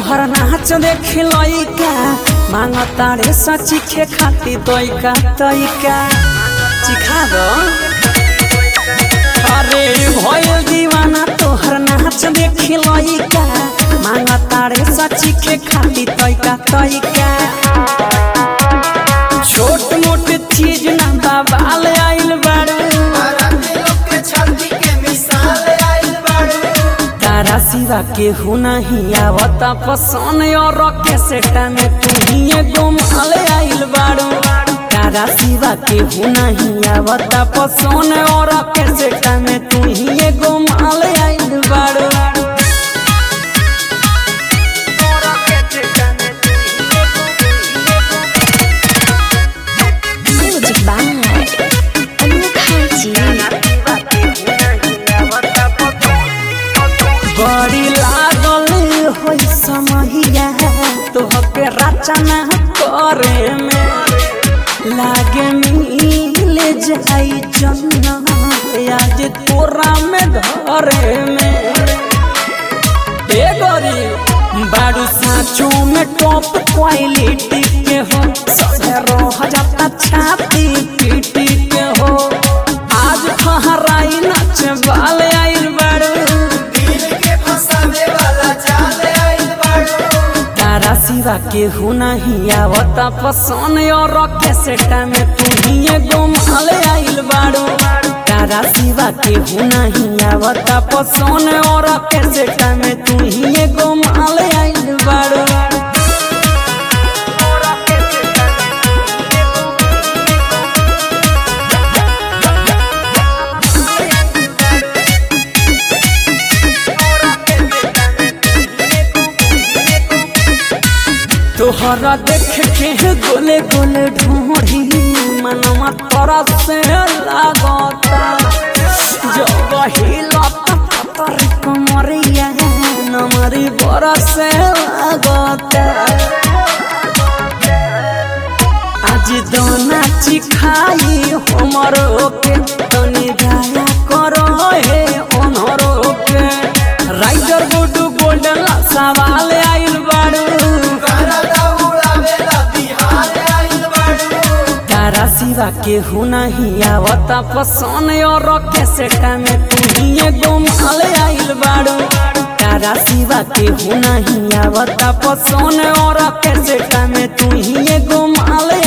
तोहर नाच देख लइका मांग तारे सची खे खाती तोइका तोइका चिखा दो अरे भयल दीवाना तोहर नाच देख लइका मांग तारे सची खे खाती तोइका तोइका छोट मोट चीज ना बाबाल आइल बाड़ू तारा सिवा के हो नहीं आवता पसंद और कैसेटा में तू ही एगो माल आइल बाड़ू तारा सिवा के हो नहीं आवता पसंद और कैसेटा में तू ही एगो माल आइल बाड़ू Music by Mukherjee. बड़ी लागल होई समहिया तोहके रचना करे में लागे मिल जाई जन्नत आज तोरा में घरे में ए गोरी बाड़ू साँचो में टॉप क्वालिटी के हो सजे रह जाता छाती पीटी के हो आज फहराई नच बाल आइल बाड़ू तारा सिवा के हो नहीं आवता पसंद और कैसेटा में तू ही एगो माल आइल बाड़ू तारा सिवा के हो नहीं आवता पसंद और कैसेटा में तू ही एगो माल आइल बाड़ू तोहरा देख के गोले गोले ढूंढी मनवा तोरा से लागता जब हिलता तोरी कमरिया नमरी बरस लागता आज दोना चिखाई हमरो के तनी दया करो हे ओनरो के राइडर गुडू गोल्डन सवाल आइल बाड़ू तारा सिवा के हो नहीं आवता पसंद और कैसेटा में तू ही एगो माल आइल बाड़ू तारा सिवा के हो नहीं आवता पसंद और कैसेटा में तू ही एगो माल